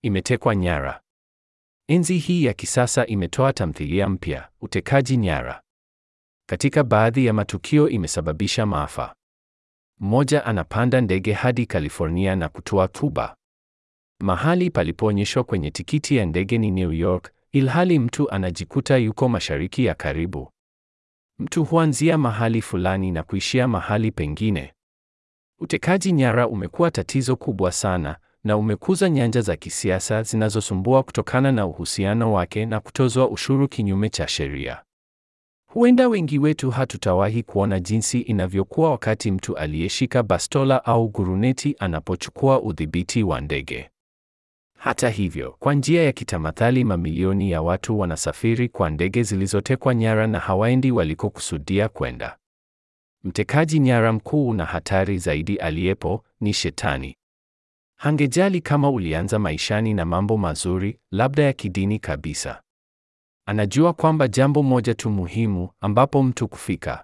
Imetekwa nyara. Enzi hii ya kisasa imetoa tamthilia mpya, utekaji nyara. Katika baadhi ya matukio imesababisha maafa. Mmoja anapanda ndege hadi California na kutua Cuba. Mahali palipoonyeshwa kwenye tikiti ya ndege ni New York, ilhali mtu anajikuta yuko mashariki ya karibu. Mtu huanzia mahali fulani na kuishia mahali pengine. Utekaji nyara umekuwa tatizo kubwa sana na umekuza nyanja za kisiasa zinazosumbua kutokana na uhusiano wake na kutozwa ushuru kinyume cha sheria. Huenda wengi wetu hatutawahi kuona jinsi inavyokuwa wakati mtu aliyeshika bastola au guruneti anapochukua udhibiti wa ndege. Hata hivyo, kwa njia ya kitamathali, mamilioni ya watu wanasafiri kwa ndege zilizotekwa nyara na hawaendi walikokusudia kwenda. Mtekaji nyara mkuu na hatari zaidi aliyepo ni Shetani. Hangejali kama ulianza maishani na mambo mazuri, labda ya kidini kabisa. Anajua kwamba jambo moja tu muhimu ambapo mtu kufika.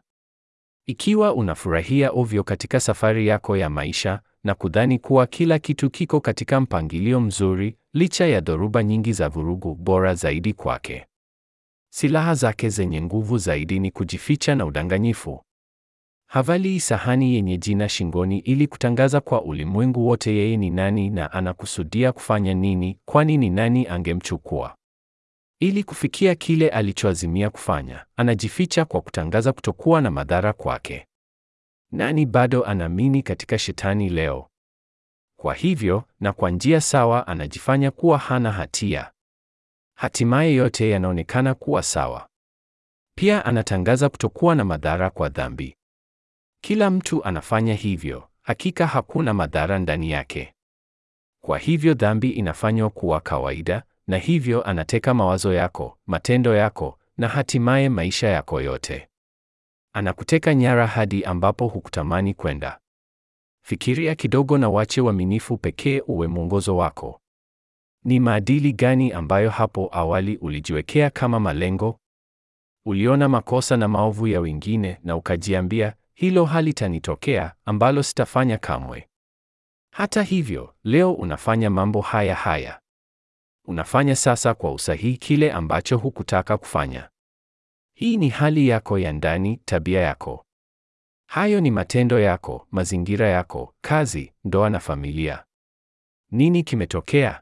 Ikiwa unafurahia ovyo katika safari yako ya maisha na kudhani kuwa kila kitu kiko katika mpangilio mzuri, licha ya dhoruba nyingi za vurugu, bora zaidi kwake. Silaha zake zenye nguvu zaidi ni kujificha na udanganyifu. Havalii sahani yenye jina shingoni ili kutangaza kwa ulimwengu wote yeye ni nani na anakusudia kufanya nini, kwani ni nani angemchukua? Ili kufikia kile alichoazimia kufanya, anajificha kwa kutangaza kutokuwa na madhara kwake. Nani bado anaamini katika Shetani leo? Kwa hivyo, na kwa njia sawa anajifanya kuwa hana hatia. Hatimaye yote yanaonekana kuwa sawa. Pia anatangaza kutokuwa na madhara kwa dhambi. Kila mtu anafanya hivyo, hakika hakuna madhara ndani yake. Kwa hivyo dhambi inafanywa kuwa kawaida, na hivyo anateka mawazo yako, matendo yako, na hatimaye maisha yako yote. Anakuteka nyara hadi ambapo hukutamani kwenda. Fikiria kidogo na wache uaminifu pekee uwe mwongozo wako. Ni maadili gani ambayo hapo awali ulijiwekea kama malengo? Uliona makosa na maovu ya wengine na ukajiambia, hilo halitanitokea, ambalo sitafanya kamwe. Hata hivyo, leo unafanya mambo haya haya. Unafanya sasa kwa usahihi kile ambacho hukutaka kufanya. Hii ni hali yako ya ndani, tabia yako. Hayo ni matendo yako, mazingira yako, kazi, ndoa na familia. Nini kimetokea?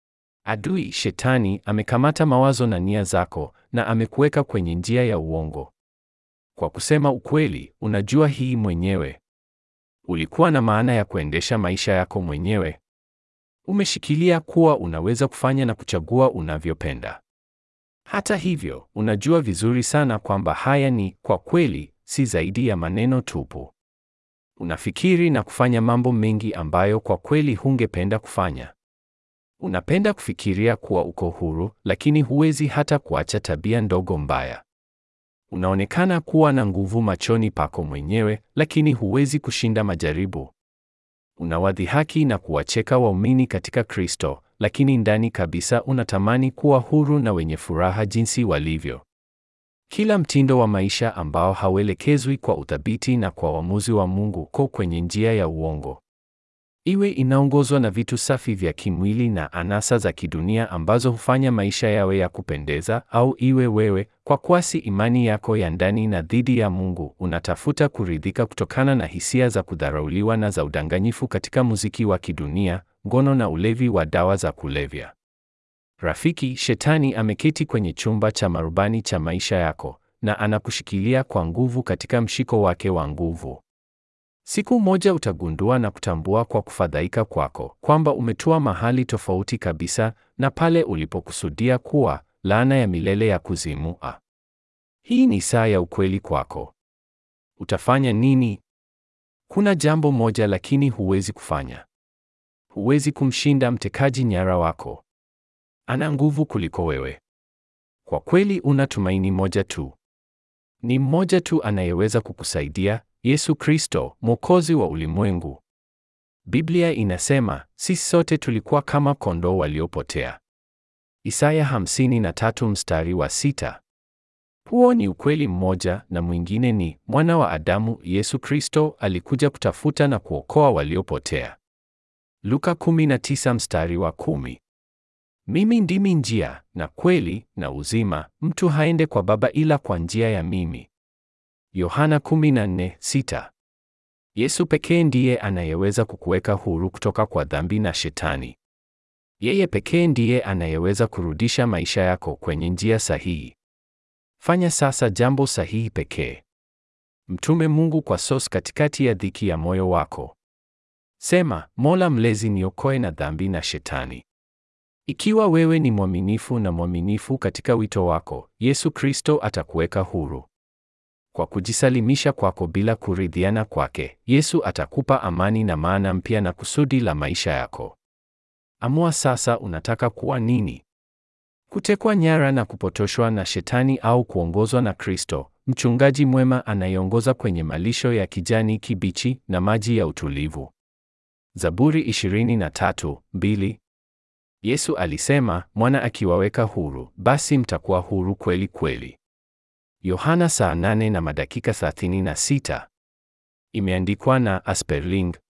Adui Shetani amekamata mawazo na nia zako na amekuweka kwenye njia ya uongo. Kwa kusema ukweli, unajua hii mwenyewe. Ulikuwa na maana ya kuendesha maisha yako mwenyewe. Umeshikilia kuwa unaweza kufanya na kuchagua unavyopenda. Hata hivyo, unajua vizuri sana kwamba haya ni kwa kweli si zaidi ya maneno tupu. Unafikiri na kufanya mambo mengi ambayo kwa kweli hungependa kufanya. Unapenda kufikiria kuwa uko huru, lakini huwezi hata kuacha tabia ndogo mbaya. Unaonekana kuwa na nguvu machoni pako mwenyewe, lakini huwezi kushinda majaribu. Unawadhihaki na kuwacheka waumini katika Kristo, lakini ndani kabisa unatamani kuwa huru na wenye furaha jinsi walivyo. Kila mtindo wa maisha ambao hauelekezwi kwa uthabiti na kwa uamuzi wa Mungu uko kwenye njia ya uongo. Iwe inaongozwa na vitu safi vya kimwili na anasa za kidunia ambazo hufanya maisha yawe ya kupendeza, au iwe wewe kwa kwasi imani yako ya ndani na dhidi ya Mungu unatafuta kuridhika kutokana na hisia za kudharauliwa na za udanganyifu katika muziki wa kidunia, ngono na ulevi wa dawa za kulevya. Rafiki, Shetani ameketi kwenye chumba cha marubani cha maisha yako na anakushikilia kwa nguvu katika mshiko wake wa nguvu. Siku moja utagundua na kutambua kwa kufadhaika kwako kwamba umetua mahali tofauti kabisa na pale ulipokusudia kuwa, laana ya milele ya kuzimu. A. Hii ni saa ya ukweli kwako. Utafanya nini? Kuna jambo moja lakini huwezi kufanya. Huwezi kumshinda mtekaji nyara wako. Ana nguvu kuliko wewe. Kwa kweli una tumaini moja tu. Ni mmoja tu anayeweza kukusaidia, Yesu Kristo, Mwokozi wa ulimwengu. Biblia inasema, sisi sote tulikuwa kama kondoo waliopotea. Isaya 53 mstari wa sita. Huo ni ukweli mmoja na mwingine ni mwana wa Adamu Yesu Kristo alikuja kutafuta na kuokoa waliopotea. Luka 19 mstari wa kumi. Mimi ndimi njia na kweli na uzima, mtu haende kwa Baba ila kwa njia ya mimi. Yohana 14:6. Yesu pekee ndiye anayeweza kukuweka huru kutoka kwa dhambi na Shetani. Yeye pekee ndiye anayeweza kurudisha maisha yako kwenye njia sahihi. Fanya sasa jambo sahihi pekee. Mtume Mungu kwa sos katikati ya dhiki ya moyo wako. Sema, Mola Mlezi, niokoe na dhambi na Shetani. Ikiwa wewe ni mwaminifu na mwaminifu katika wito wako, Yesu Kristo atakuweka huru. Kwa kujisalimisha kwako bila kuridhiana kwake, Yesu atakupa amani na maana mpya na kusudi la maisha yako. Amua sasa unataka kuwa nini? Kutekwa nyara na kupotoshwa na Shetani au kuongozwa na Kristo, mchungaji mwema anayeongoza kwenye malisho ya kijani kibichi na maji ya utulivu. Zaburi 23:2. Yesu alisema, mwana akiwaweka huru, basi mtakuwa huru kweli kweli. Yohana saa 8 na madakika 36. Imeandikwa na Asperling